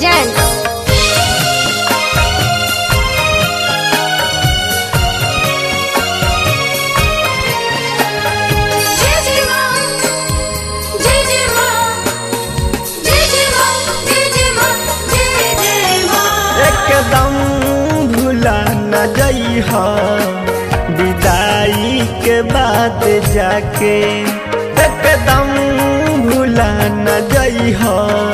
presents जय जय मां जय जय मां जय जय मां जय जय मां जय जय मां एकदम भूला न जइह विदाई के बाद जाके एकदम भूला न जइह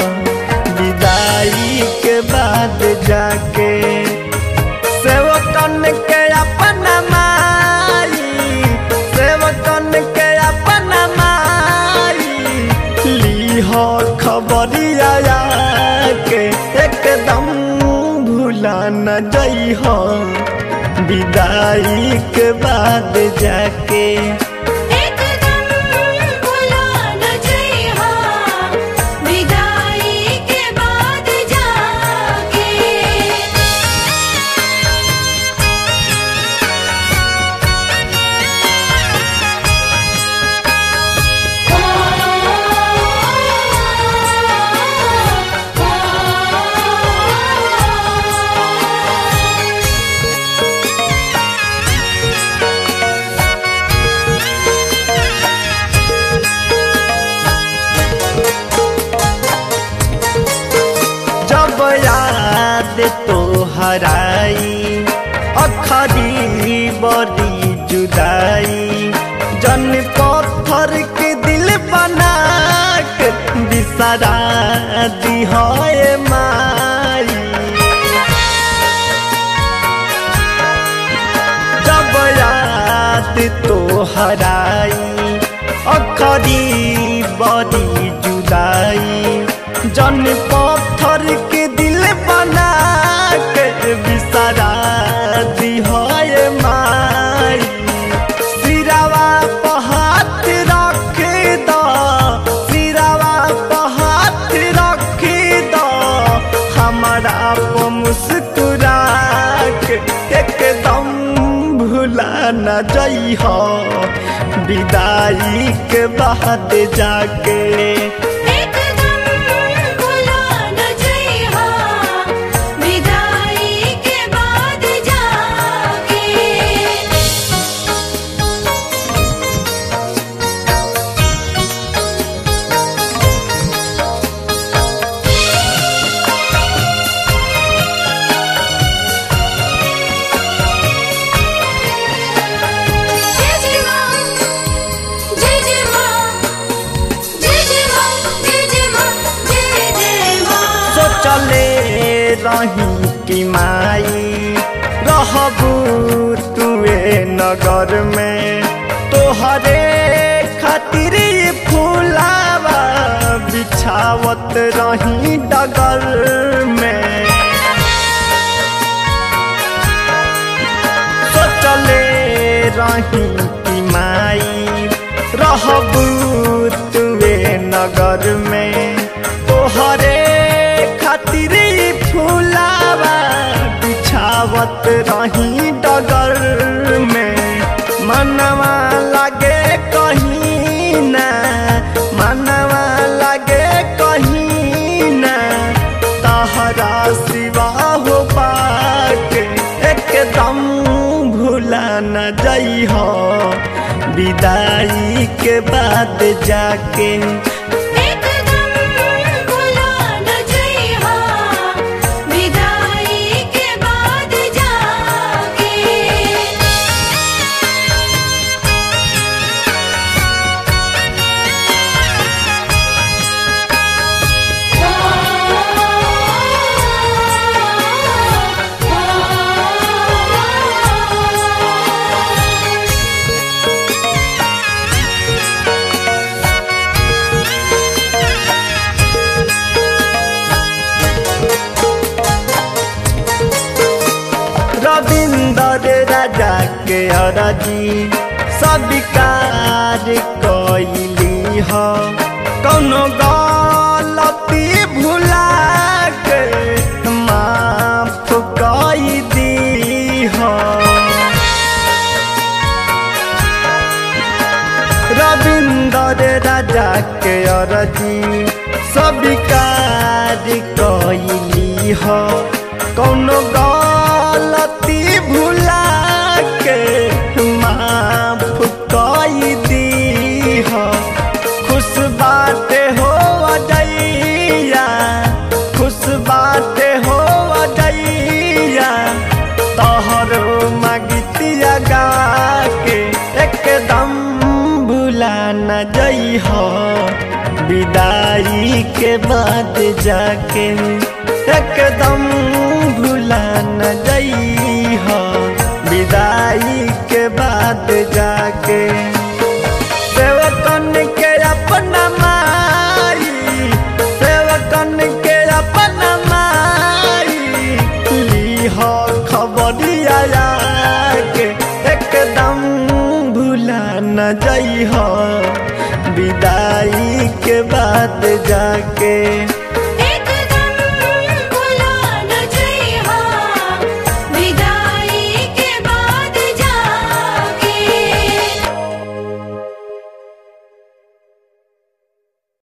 विदाई के बाद जाके सेवकन के अपना माई सेवकन के अपना माई लीह खबरिया के एकदम भूला न जइह विदाई के बाद जाके एकदम भुला न जइहा विदाई के बाद जाके जब याद तो हराई अखरी बड़ी जुदाई जन पत्थर के दिल बना के बिसरा दी है माई जब याद तो हराई अखरी बड़ी जुदाई जन पत्थर के दिल बना के बिसरा दी है माई सिरावा पर हाथ रख दो सिरावा पर हाथ रख दो हमारा पर मुस्कुरा के एकदम भूला न जइह विदाई के बाद जाके एकदम भुला न जइहा विदाई के बाद जाके जय जय मां जय जय मां जय जय मां जय जय मां जय जय मां सोचले रही कि माई रहबू तुए नगर में तोहरे खातिर ये फूलावा बिछावत रही डगर में सोचले रही कि माई रहबू तुए नगर में तोहरे खातिर ई फूलावा बिछावत रही डगर में मनवा लागे कहीं ना मनवा लागे कहीं ना तहरा सिवा हो पाके एकदम भूला न जइह विदाई के बाद जाके एकदम भुला न जइहा विदाई के बाद जाके रविंदर राजा के अरजी स्वीकार कैली ह कौनो गलती भुला के माफ कई दी ह रविंदर राजा के अरजी स्वीकार कैली जइह कौनो गलती भुला के माफ कई दीह खुश बाटे हो अजैया खुश बाटे हो अजैया तोहरो मगितिया गा के एकदम भुला न जइह विदाई के बाद जाके एकदम भुला न जइह विदाई के बाद जाके सेवकन के अपना माई सेवकन के अपना माई लीह खबरिया के एकदम भुला न जइह विदाई के बाद जाके